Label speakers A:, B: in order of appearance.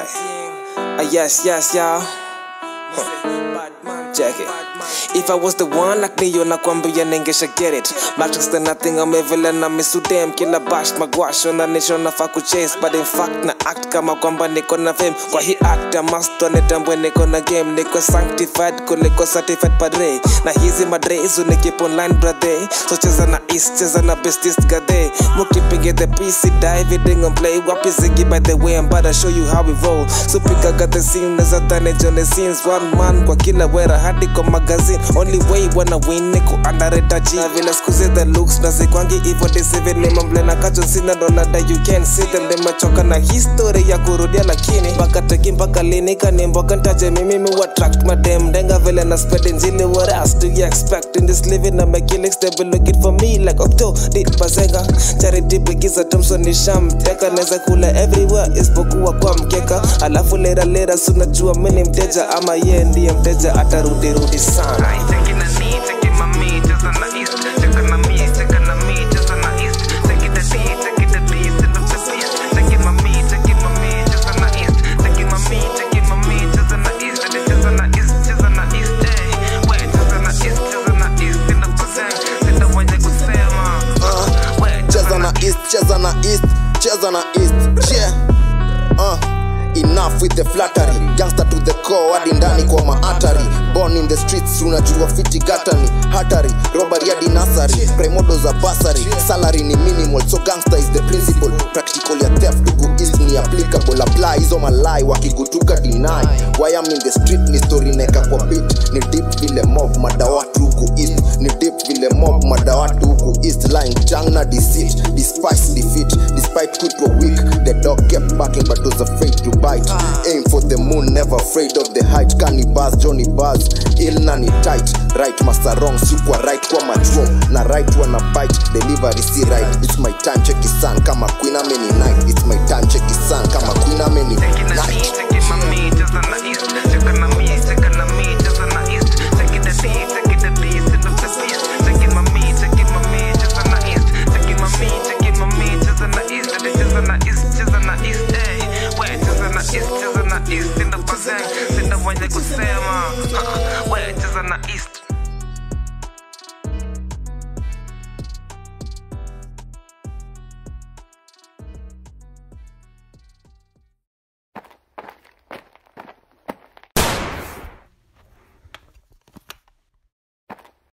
A: Aye. Ah, yes, yes, y'all. Check it. If I was the one like Neo nakwambia ningesha get it Matrix the nothing I'm evil and I'm so damn Kila bash magwash on a nation nafaa kuchase But in fact na act kama kwamba niko na fame Kwa hii act I must wanitambwe niko na game Niko sanctified kuliko certified padre Na hizi madre hizo ni keep online brother So cheza na east cheza na bestest gade Mukipige the PC dive it on play Wapi zigi by the way I'm about to show you how we roll So pick got the scene as a tane the scenes One man kwa kila wera hadi kwa magazine Only way wanna win ni ku underrate G Na vile skuzi the looks na zikwangi hivyo disivi Ni mamble na kacho sina dola that you can see them Nimechoka na history ya kurudia lakini Mpaka teki mpaka lini kanimboka ntaje mimi mi attract madem Denga vile na spread injili what else do you expect In this living na make killings they be looking for me like Octo Did bazenga Charity bigiza Thompson ni sham Teka neza kula everywhere isipokuwa kwa mkeka Alafu lera lera sunajua mimi ni mteja ama ye ndiye mteja atarudi rudi sana
B: Taking a knee, taking my me, just on the east. Taking a me, taking a me, just on the east. Taking the D, taking the D, sit up the east. Taking my me, taking my me, just on the east. Taking my me, taking my me, just on the east. And it's just on the east, just on the east, eh. Wait, just on the east, just on the east. In the percent, in the way they could say, man. Wait, just
C: cheza
B: on
C: na
B: the
C: east cheza na east cheza na east yeah. uh. enough with the flattery gangster to the core hadi ndani kwa maatari born in the streets unajua fiti gatani hatari robbery hadi nasari premodo za basari salary ni minimal so gangster is the principle practical ya theft huku east ni applicable apply hizo malai wakigutuka deny why I'm in the street ni story neka kwa beat ni deep vile mob madawatu huku east ni deep vile mob madawatu huku east lying jang na deceit despite defeat despite kuitwa weak the dog kept barking but was afraid to bite aim for the moon never afraid of the height kani buzz johnny buzz ill na ni tight right master wrong sikwa right kwa machuo na right wana bite delivery si right it's my time check his son kama queen ameni night it's my time check his son kama queen ameni
B: Taking a knee,
C: night
B: taking my me, just on the east. Taking a me, taking a me, just on the east. Taking the D, taking the D, sit up the east. Taking my me, taking my me, just on the east. Taking my me, taking my me, just on the east. And it's just on the east, just on the east, eh. Wait, just on the east, just on the east. In the bazaar, in the way they could say, man. Wait, just on the east.